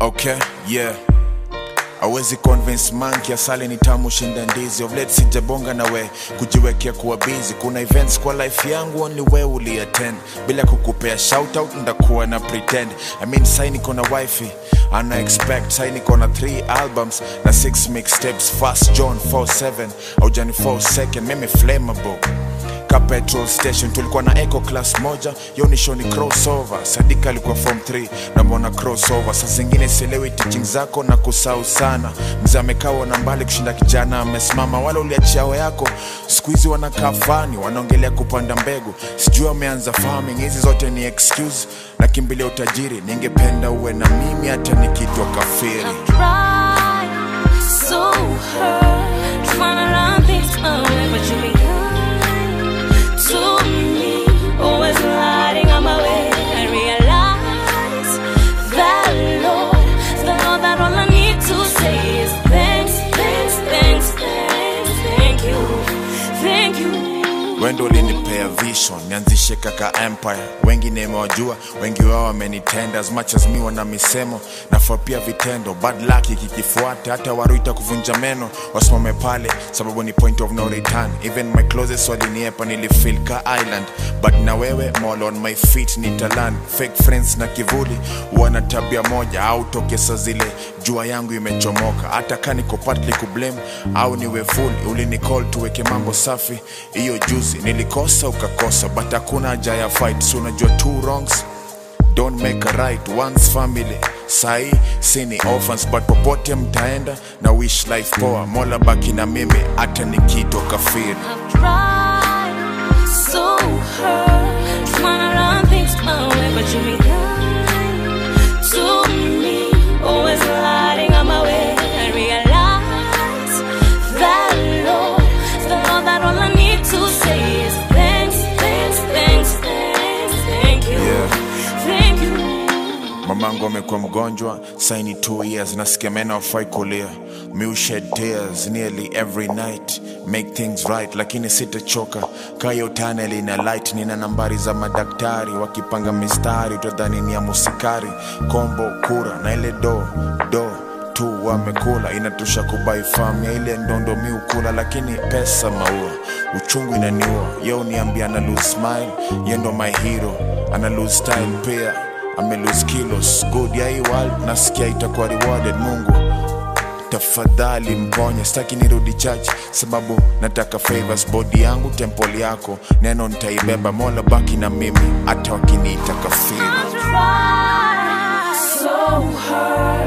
Okay, yeah. Awezi convince monkey asali ni tamu shinda ndizi of late sijabonga na we kujiwekea kuwa busy kuna events kwa life yangu only we uliattend bila kukupea shout out ndakuwa na pretend I mean sai niko na wifi ana expect sai niko na 3 albums na 6 mixtapes fast John 47 au Johnny 4 second mimi flammable ka petrol station tulikuwa na eco class moja yonisho ni crossover sadika alikuwa form 3 namwona crossover saa zingine sielewi teaching zako na kusau sana mzee amekawa na mbali kushinda kijana amesimama wala uliachiao yako siku hizi wanakaa fani wanaongelea kupanda mbegu sijui wameanza farming hizi zote ni excuse na kimbilia utajiri ningependa uwe na mimi hata nikitwa kafiri Try so hard trying to run things my way, but you be kind to me, always lighting on my way. I realize that Lord, the Lord, that all I need to say is thanks, thanks, thanks, thanks, thank you, thank you. wendo ulinipea vision nianzishe kaka empire wengi nimewajua wengi wao wamenitenda as much as mi wana misemo nafaa pia vitendo bad luck ikikifuata hata waruita kuvunja meno wasimame pale sababu ni point of no return even my closest waliniepa nilifeel ka island but na wewe mall on my feet nitalan fake friends na kivuli wana tabia moja au tokesa zile jua yangu imechomoka hata ka niko partly kublame au niwe full ulinicall tuweke mambo safi hiyo juzi nilikosa ukakosa but hakuna haja ya fight so unajua two wrongs don't make a right once family sahi sini orphans but popote mtaenda na wish life poa mola baki na mimi hata nikitwa kafiri I've tried so hard trying to run things my way, but you be kind to me, always lighting on my way. I realize that Lord, the Lord, that all I need to say is thanks, thanks, thanks, thanks, thank you, Yeah. thank you. mamangu amekuwa mgonjwa saini two years nasikia meno afai kulia mi shed tears nearly every night make things right lakini sitachoka kayo tunnel ina light nina nambari za madaktari wakipanga mistari utadhani ni ya musikari kombo kura na ile do do tu wamekula inatosha kubai famu ya ile ndondo mi ukula lakini pesa maua uchungu inaniua yo uniambia ana lose smile ye ndo my hero ana lose style pia ame lose kilos good ya hii world nasikia itakuwa rewarded mungu tafadhali mponye sitaki nirudi church sababu nataka favors body yangu temple yako neno nitaibeba mola baki na mimi hata wakiniita kafiri I tried so hard